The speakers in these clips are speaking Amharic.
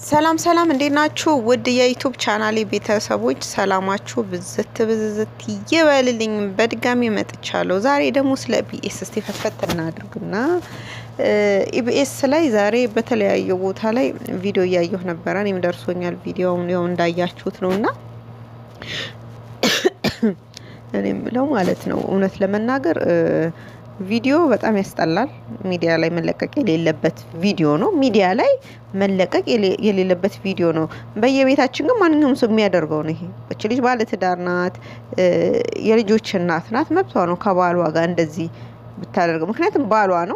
ሰላም ሰላም እንዴት ናችሁ? ውድ የዩቱብ ቻናሌ ቤተሰቦች ሰላማችሁ ብዝት ብዝዝት ይበልልኝ። በድጋሚ መጥቻለሁ። ዛሬ ደግሞ ስለ ኢቢኤስ እስቲ ፈትፈት እናድርግና ኢቢኤስ ላይ ዛሬ በተለያየ ቦታ ላይ ቪዲዮ እያየሁ ነበረ። እኔም ደርሶኛል ቪዲዮውን ያው እንዳያችሁት ነው እና እኔ የምለው ማለት ነው እውነት ለመናገር ቪዲዮ በጣም ያስጠላል። ሚዲያ ላይ መለቀቅ የሌለበት ቪዲዮ ነው። ሚዲያ ላይ መለቀቅ የሌለበት ቪዲዮ ነው። በየቤታችን ግን ማንኛውም ሰው የሚያደርገው ነው። ይሄ እች ልጅ ባለትዳር ናት፣ የልጆች እናት ናት። መብቷ ነው ከባሏ ጋር እንደዚህ ብታደርገው። ምክንያቱም ባሏ ነው።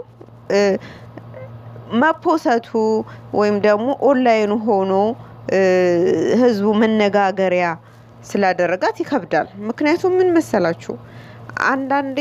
መፖሰቱ ወይም ደግሞ ኦንላይኑ ሆኖ ህዝቡ መነጋገሪያ ስላደረጋት ይከብዳል። ምክንያቱም ምን መሰላችሁ አንዳንዴ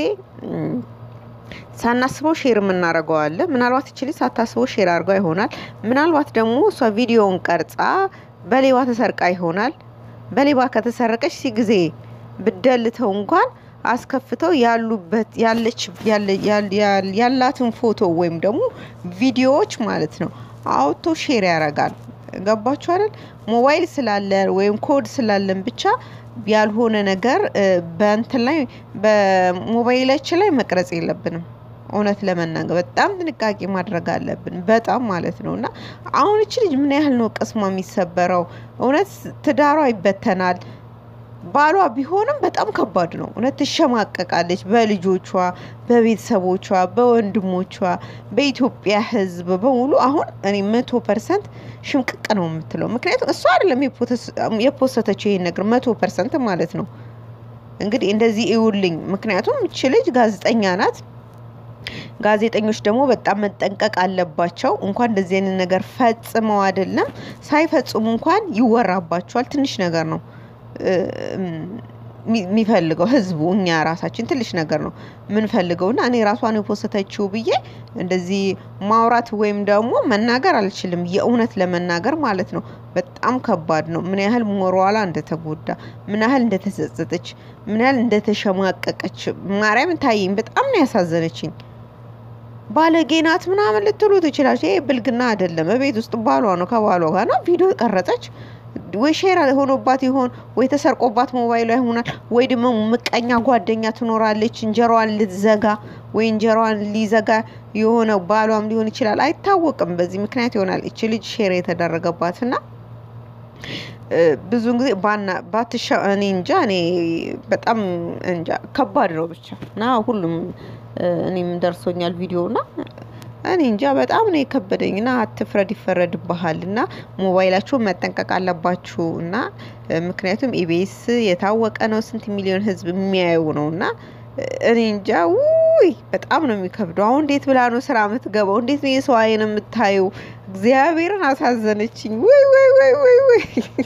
ሳናስበው ሼር የምናደርገው አለ። ምናልባት እችሊ ሳታስበው ሼር አድርጓ ይሆናል። ምናልባት ደግሞ እሷ ቪዲዮውን ቀርጻ በሌባ ተሰርቃ ይሆናል። በሌባ ከተሰረቀች ሲ ጊዜ ብደልተው እንኳን አስከፍተው ያሉበት ያለች ያላትን ፎቶ ወይም ደግሞ ቪዲዮዎች ማለት ነው አውቶ ሼር ያደርጋል። ገባችሁ አይደል? ሞባይል ስላለን ወይም ኮድ ስላለን ብቻ ያልሆነ ነገር በእንትን ላይ በሞባይላችን ላይ መቅረጽ የለብንም። እውነት ለመናገር በጣም ጥንቃቄ ማድረግ አለብን። በጣም ማለት ነው። እና አሁን እች ልጅ ምን ያህል ነው ቅስሟ የሚሰበረው? እውነት ትዳሯ ይበተናል። ባሏ ቢሆንም በጣም ከባድ ነው። እውነት ትሸማቀቃለች። በልጆቿ፣ በቤተሰቦቿ፣ በወንድሞቿ፣ በኢትዮጵያ ሕዝብ በሙሉ አሁን እኔ መቶ ፐርሰንት ሽምቅቅ ነው የምትለው። ምክንያቱም እሷ አይደለም የፖሰተችው ይሄን ነገር መቶ ፐርሰንት ማለት ነው። እንግዲህ እንደዚህ እዩልኝ። ምክንያቱም እች ልጅ ጋዜጠኛ ናት። ጋዜጠኞች ደግሞ በጣም መጠንቀቅ አለባቸው። እንኳን እንደዚህ አይነት ነገር ፈጽመው አይደለም ሳይፈጽሙ እንኳን ይወራባቸዋል። ትንሽ ነገር ነው የሚፈልገው ህዝቡ እኛ ራሳችን ትንሽ ነገር ነው የምንፈልገው እና እኔ ራሷን የፖሰተችው ብዬ እንደዚህ ማውራት ወይም ደግሞ መናገር አልችልም። የእውነት ለመናገር ማለት ነው በጣም ከባድ ነው። ምን ያህል ሞራሏ እንደተጎዳ፣ ምን ያህል እንደተጸጸተች፣ ምን ያህል እንደተሸማቀቀች ማርያም ታየኝ። በጣም ነው ያሳዘነችኝ። ባለጌ ናት ምናምን ልትሉ ትችላች። ይሄ ብልግና አይደለም። ቤት ውስጥ ባሏ ነው ከባሏ ጋር ነው ቪዲዮ ቀረጸች ወይ ሼር ሆኖባት ይሆን ወይ ተሰርቆባት ሞባይሏ ይሆናል ወይ ደግሞ ምቀኛ ጓደኛ ትኖራለች እንጀራዋን ልትዘጋ ወይ እንጀራዋን ሊዘጋ የሆነ ባሏም ሊሆን ይችላል አይታወቅም። በዚህ ምክንያት ይሆናል እች ልጅ ሼር የተደረገባትና ብዙን ጊዜ ባትሻ እኔ እንጃ እኔ በጣም እንጃ ከባድ ነው ብቻ እና ሁሉም እኔም ደርሶኛል ቪዲዮ እና እኔ እንጃ በጣም ነው የከበደኝ። እና አትፍረድ ይፈረድብሃል። እና ሞባይላችሁን መጠንቀቅ አለባችሁ። እና ምክንያቱም ኢቢኤስ የታወቀ ነው፣ ስንት ሚሊዮን ህዝብ የሚያየው ነው። እና እኔ እንጃ ውይ በጣም ነው የሚከብደው። አሁን እንዴት ብላ ነው ስራ የምትገባው? እንዴት ነው የሰው አይን የምታየው? እግዚአብሔርን አሳዘነችኝ። ውይ ውይ ውይ ውይ ውይ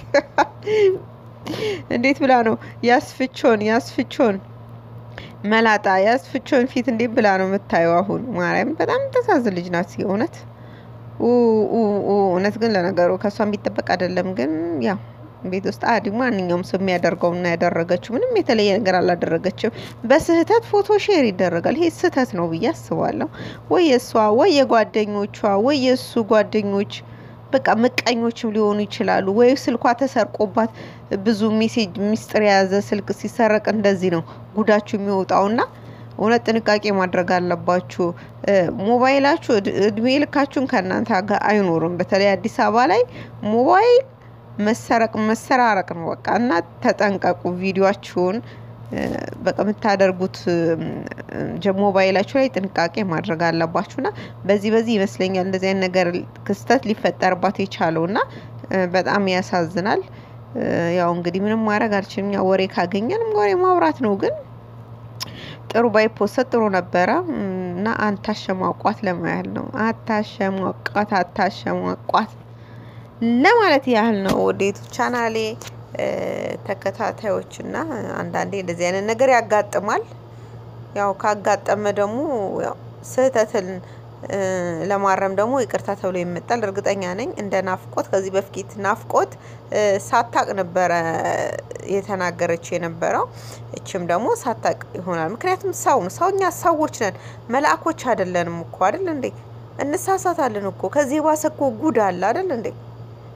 እንዴት ብላ ነው ያስፍቾን ያስፍቾን መላጣ ያስፍቾን ፊት እንዴት ብላ ነው የምታየው? አሁን ማርያም በጣም ተሳዝን ልጅ ናት እውነት እውነት። ግን ለነገሩ ከእሷ የሚጠበቅ አይደለም። ግን ያው ቤት ውስጥ አዲ ማንኛውም ሰው የሚያደርገው እና ያደረገችው ምንም የተለየ ነገር አላደረገችም። በስህተት ፎቶ ሼር ይደረጋል። ይሄ ስህተት ነው ብዬ አስባለሁ። ወይ የእሷ ወይ የጓደኞቿ ወይ የእሱ ጓደኞች በቃ ምቀኞችም ሊሆኑ ይችላሉ። ወይ ስልኳ ተሰርቆባት ብዙ ሜሴጅ ሚስጥር የያዘ ስልክ ሲሰረቅ እንደዚህ ነው ጉዳችሁ የሚወጣውና እውነት ጥንቃቄ ማድረግ አለባችሁ። ሞባይላችሁ እድሜ ልካችሁን ከእናንተ ጋር አይኖርም። በተለይ አዲስ አበባ ላይ ሞባይል መሰረቅ መሰራረቅ ነው በቃ እና ተጠንቀቁ። ቪዲዮችሁን በቃ የምታደርጉት ሞባይላችሁ ላይ ጥንቃቄ ማድረግ አለባችሁና በዚህ በዚህ ይመስለኛል እንደዚህ አይነት ነገር ክስተት ሊፈጠርባት የቻለው እና በጣም ያሳዝናል። ያው እንግዲህ ምንም ማድረግ አልችልም። ያው ወሬ ካገኘንም ወሬ ማውራት ነው። ግን ጥሩ ባይፖሰት ጥሩ ነበረ እና አታሸሟቋት ለማያህል ነው። አታሸሟቋት አታሸሟቋት ለማለት ያህል ነው። ወደ ዩቱብ ቻናሌ ተከታታዮች እና አንዳንዴ እንደዚህ አይነት ነገር ያጋጥማል። ያው ካጋጠመ ደግሞ ስህተትን ለማረም ደግሞ ይቅርታ ተብሎ ይመጣል። እርግጠኛ ነኝ እንደ ናፍቆት ከዚህ በፊት ናፍቆት ሳታቅ ነበረ የተናገረችው የነበረው። እችም ደግሞ ሳታቅ ይሆናል። ምክንያቱም ሰው ነው ሰው እኛ ሰዎች ነን፣ መልአኮች አይደለንም እኮ አይደል እንዴ? እንሳሳታለን እኮ ከዚህ የባሰ እኮ ጉድ አለ አይደል እንዴ?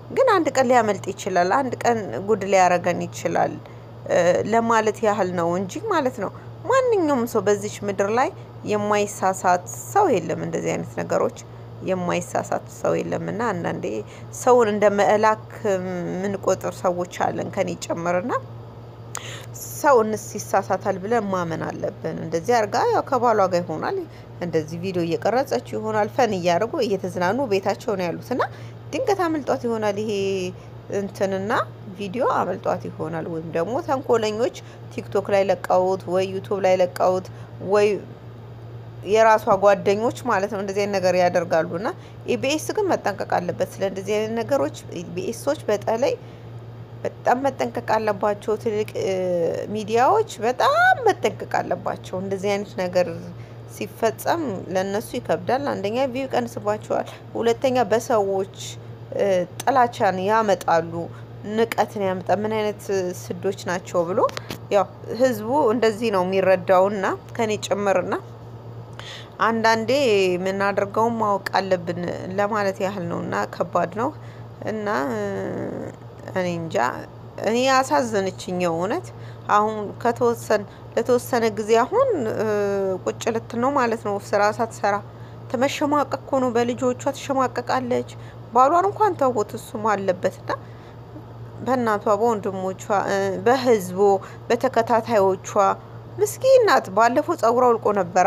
ግን አንድ ቀን ሊያመልጥ ይችላል፣ አንድ ቀን ጉድ ሊያረገን ይችላል ለማለት ያህል ነው እንጂ ማለት ነው። ማንኛውም ሰው በዚች ምድር ላይ የማይሳሳት ሰው የለም። እንደዚህ አይነት ነገሮች የማይሳሳት ሰው የለም እና አንዳንዴ ሰውን እንደ መላክ የምንቆጥር ሰዎች አለን ከኔ ጨምርና ሰው እንስ ይሳሳታል ብለን ማመን አለብን። እንደዚህ አርጋ ያው ከባሏ ጋር ይሆናል እንደዚህ ቪዲዮ እየቀረጸችው ይሆናል ፈን እያደረጉ እየተዝናኑ ቤታቸው ነው ያሉት እና ድንገት አመልጧት ይሆናል ይሄ እንትንና ቪዲዮ አመልጧት ይሆናል። ወይም ደግሞ ተንኮለኞች ቲክቶክ ላይ ለቀውት ወይ ዩቱብ ላይ ለቀውት ወይ የራሷ ጓደኞች ማለት ነው እንደዚህ አይነት ነገር ያደርጋሉ እና ኢቢኤስ ግን መጠንቀቅ አለበት ስለ እንደዚህ አይነት ነገሮች። ኢቢኤሶች በተለይ በጣም መጠንቀቅ አለባቸው። ትልቅ ሚዲያዎች በጣም መጠንቀቅ አለባቸው። እንደዚህ አይነት ነገር ሲፈጸም ለእነሱ ይከብዳል። አንደኛ ቪው ይቀንስባቸዋል፣ ሁለተኛ በሰዎች ጥላቻን ያመጣሉ፣ ንቀትን ያመጣ ምን አይነት ስዶች ናቸው ብሎ ያው ህዝቡ እንደዚህ ነው የሚረዳውና ከኔ ጭምርና አንዳንዴ የምናደርገውን ማወቅ አለብን ለማለት ያህል ነው እና ከባድ ነው እና እኔ እንጃ እኔ ያሳዘነችኝ እውነት አሁን ከተወሰን ለተወሰነ ጊዜ አሁን ቁጭ ልትል ነው ማለት ነው። ስራ ሳትሰራ ተመሸማቀቅ እኮ ነው። በልጆቿ ትሸማቀቃለች። ባሏን እንኳን ተውት፣ እሱም አለበትና በእናቷ በወንድሞቿ፣ በህዝቡ፣ በተከታታዮቿ ምስኪን ናት። ባለፈው ጸጉሯ አውልቆ ነበራ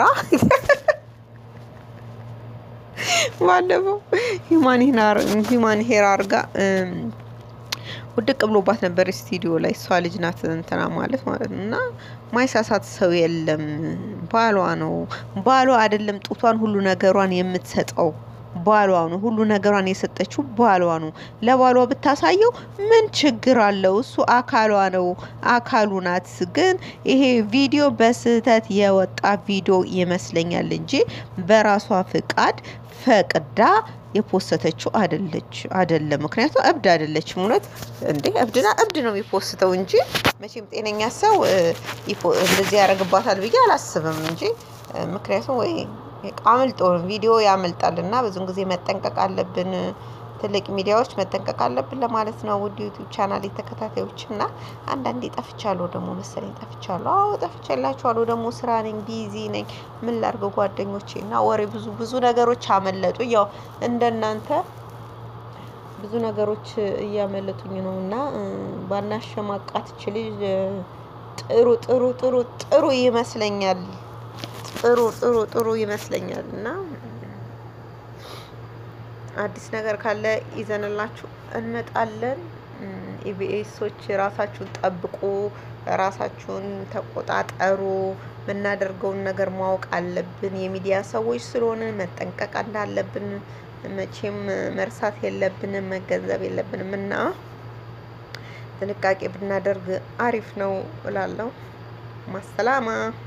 ባለፈው ሂማን ሄር አርጋ ውድቅ ብሎባት ነበር ስቱዲዮ ላይ። እሷ ልጅ ናት እንትና ማለት ማለት ነው። እና ማይሳሳት ሰው የለም። ባሏ ነው ባሏ አይደለም ጡቷን ሁሉ ነገሯን የምትሰጠው ባሏ ነው። ሁሉ ነገሯን የሰጠችው ባሏ ነው። ለባሏ ብታሳየው ምን ችግር አለው? እሱ አካሏ ነው፣ አካሉ ናት። ግን ይሄ ቪዲዮ በስህተት የወጣ ቪዲዮ ይመስለኛል እንጂ በራሷ ፍቃድ ፈቅዳ የፖስተችው አደለች አይደለም። ምክንያቱም እብድ አይደለችም። እውነት እንዴ እብድና እብድ ነው የሚፖስተው እንጂ መቼም ጤነኛ ሰው እንደዚህ ያደርግባታል ብዬ አላስብም እንጂ ምክንያቱም ወይ አምልጦ ቪዲዮ ያመልጣል እና ብዙን ጊዜ መጠንቀቅ አለብን። ትልቅ ሚዲያዎች መጠንቀቅ አለብን ለማለት ነው። ውድ ዩቱብ ቻናል ተከታታዮች እና አንዳንዴ ጠፍቻለሁ ደግሞ መሰለኝ ጠፍቻለሁ። አዎ ጠፍቻላችኋለሁ። ደግሞ ስራ ነኝ፣ ቢዚ ነኝ። ምን ላድርገው ጓደኞቼ እና ወሬ ብዙ ብዙ ነገሮች አመለጡ። ያው እንደናንተ ብዙ ነገሮች እያመለጡኝ ነው እና ባናሸማቃት ች ልጅ ጥሩ ጥሩ ጥሩ ጥሩ ይመስለኛል። ጥሩ ጥሩ ጥሩ ይመስለኛል እና አዲስ ነገር ካለ ይዘንላችሁ እንመጣለን። ኢቢኤሶች ራሳችሁን ጠብቁ፣ ራሳችሁን ተቆጣጠሩ። የምናደርገውን ነገር ማወቅ አለብን። የሚዲያ ሰዎች ስለሆነ መጠንቀቅ እንዳለብን መቼም መርሳት የለብንም፣ መገንዘብ የለብንም እና ጥንቃቄ ብናደርግ አሪፍ ነው እላለሁ። ማሰላማ